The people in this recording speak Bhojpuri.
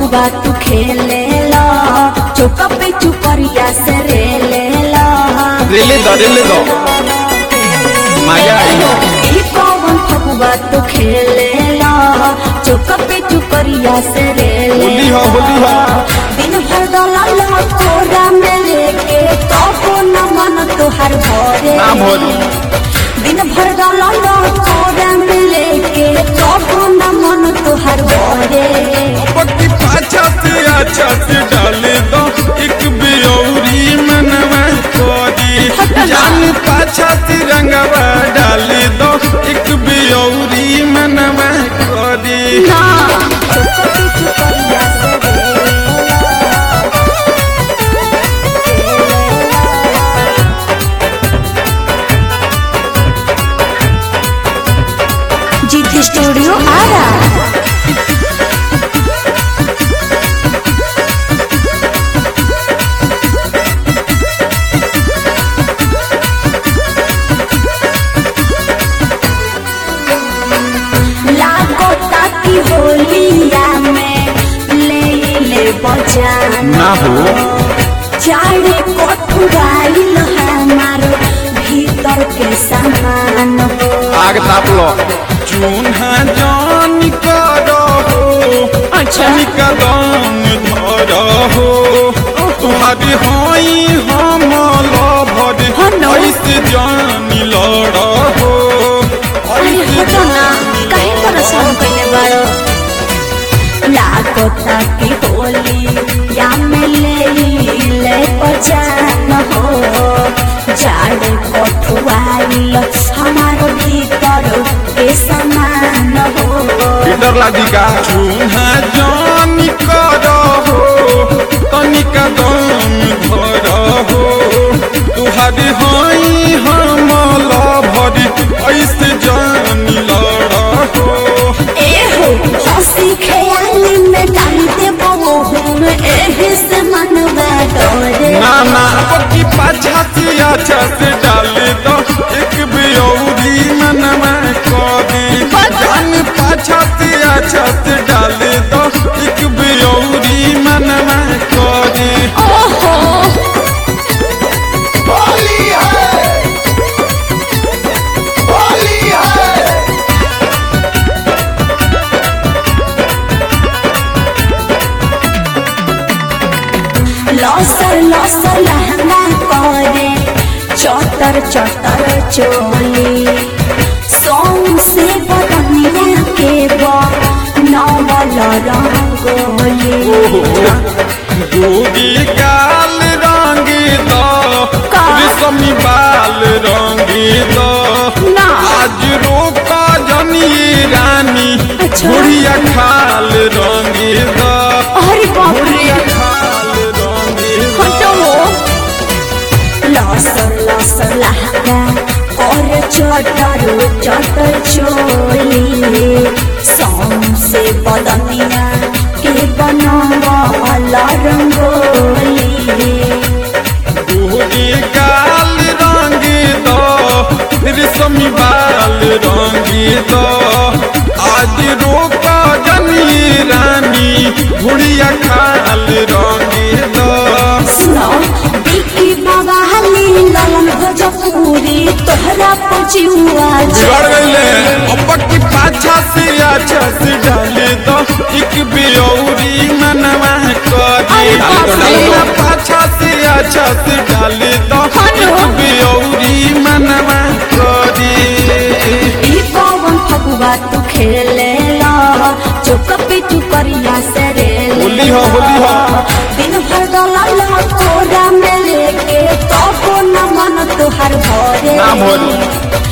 फगुआ तू खेले ला चौका पे चुपरिया से रेले ला रेले दो रेले दो मजा आई ई कौन फगुआ तू खेले ला चौका पे चुपरिया से रेले होली हो होली हो दिन भर दलाल कोरा में लेके कबो न मन तोहर भरे ना भोली दिन भर दलाल कोरा में लेके कबो न मन तोहर भरे पक्की पाछा से अच्छा से डाले दो एक बियौरी मनवा कोरी जान पाछा से रंगवा डाले दो एक बियौरी मनवा कोरी ना चौका पे चुपरिया से रेले जीत स्टूडियो आ रहा लागो ताकि होलिया में ले ले बजान ना हो चारे कोठुराइल हमार भीतर के सामान हो आग ताप लो चून्हा जान करो हो अच्छा कदम धरो हो तुम्हारी होई हम लभर हाँ न। ऐसे जान लड़ हो अरे हटो ना काहे परेशान कइले बारो लागो ताकि होली या में ले ले बजान हो जाड़े कोठुराइल हमार भीतर के सामान हो डर लागी का चून्हा जान करो हो तनिक दम धरो हो तुहारी होई हम लभर ऐसे जान लड़ हो एहो हंसी ख्याली में डाल दे बहुम एही से मनवा डरे ना ना पक्की पाछा से अच्छा से डाले दो एक बियौरी मनवा कोदी जान पाछा से अच्छा से डाले दो एक बियौरी मनवा कोदी ओहो होली है होली है लसर लसर लहंगा करे चटर चटर चोली सोम से बदनिया के बा नवल रंगोली गोगी गाल रंग दो का? रेशमी बाल रंग दो ना। आज रोका जनी रानी अच्छा। बुढ़िया खाल रंग दो अरे बाप रे बुढ़िया खाल रंग हटो दो लसर लसर लहंगा और चटर चटर चोली सोम से बदनिया के बनवल रंगोली गोगी गाल रंग दो रेशमी बाल रंग दो आज रोका जनी रानी बुढ़िया खाल रंग दो सुनो बिकी बाबा हली ललन भोजपुरी तोहरा पहुँचुआ बिगड़ गईले अब्बा की पाछा से अच्छा से डाले दो एक बियौरी मनवा करी अरे बाप रे। डालना पाछा से अच्छा से डाले दो हेलो। एक बियौरी मनवा करी ई कौन फगुआ तू खेले ला चौक पे चुकरिया से रे होली हो, होली हो। दिन भर दलाल कोरा में लेके कबो न मन तोहर भरे ना भोली।